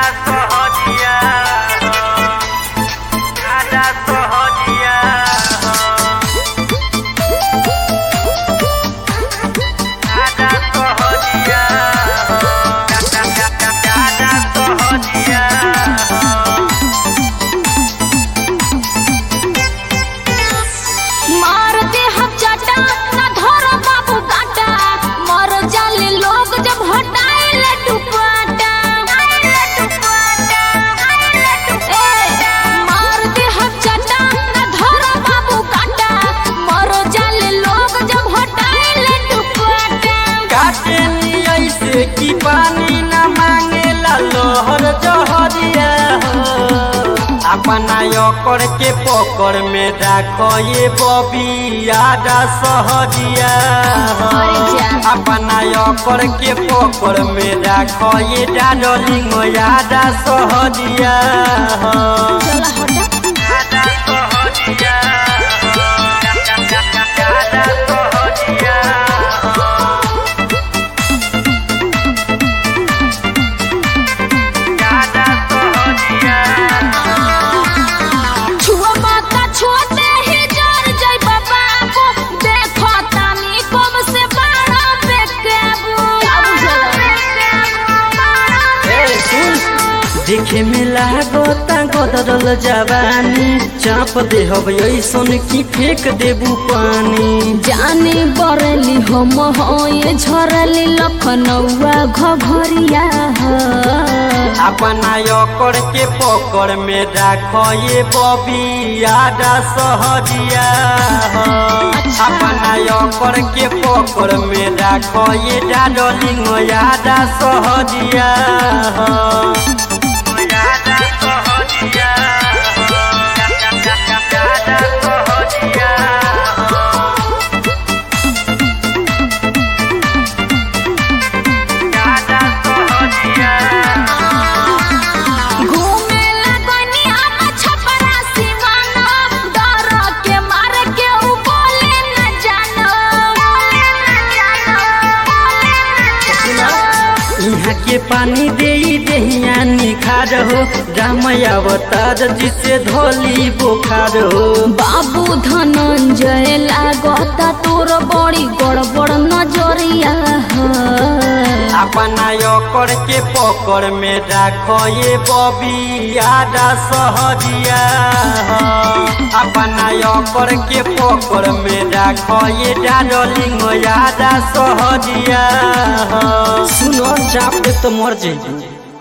सहजिया आजा सहजिया आजा सहजिया आजा सहजिया मार दे हम चाटा ना धर बाबू काटा मर जाले लोग जब हटाइले दुपट्टा ए, मार दे हम चाटा ना धर बाबू काटा मर जाले लोग जब हटाइले दुपट्टा काटे नी ऐसे की पानी न मांगेला लोहर जहरिया हो अपना ओकर के पकड़ में राखो ये बबी आजा सहजिया हो अरे जा। अपना ओकर के पकड़ में राखो ये डार्लिंग आजा सहजिया हो चला हटा आजा सहजिया हो आजा सहजिया हो आजा सहजिया छुआ माता छोटे ही जर जय बाबा को देखो तानी कम से बारह पे केबू ए, सुन। देखे में लागता गदरल जवानी चाप दे हब ऐसन की फेंक देबू पानी जाने बरली हम होए झरली लखनऊआ घघरिया ह। अपना ओकर के पकड़ में राखो ये बबी आजा सहजिया हो अपना ओकर के पकड़ में राखो ये डार्लिंग आजा सहजिया हो आजा सहजिया हो आजा सहजिया हो आजा सहजिया घूमे लगनी हम छपरा सिवाना डर के मार के उ बोले न जानो यहाँ के पानी दे दहिया निखार हो राम अवतार जिसे धोली बुखार हो बाबू धनंजय लागता तोर बड़ी गड़बड़ नजरिया ह। अपना ओकर के पकड़ में राखो ये बबी आजा सहजिया हो अपना ओकर के पकड़ में राखो ये डार्लिंग आजा सहजिया हो सुनो चाप दे तो मर जाइए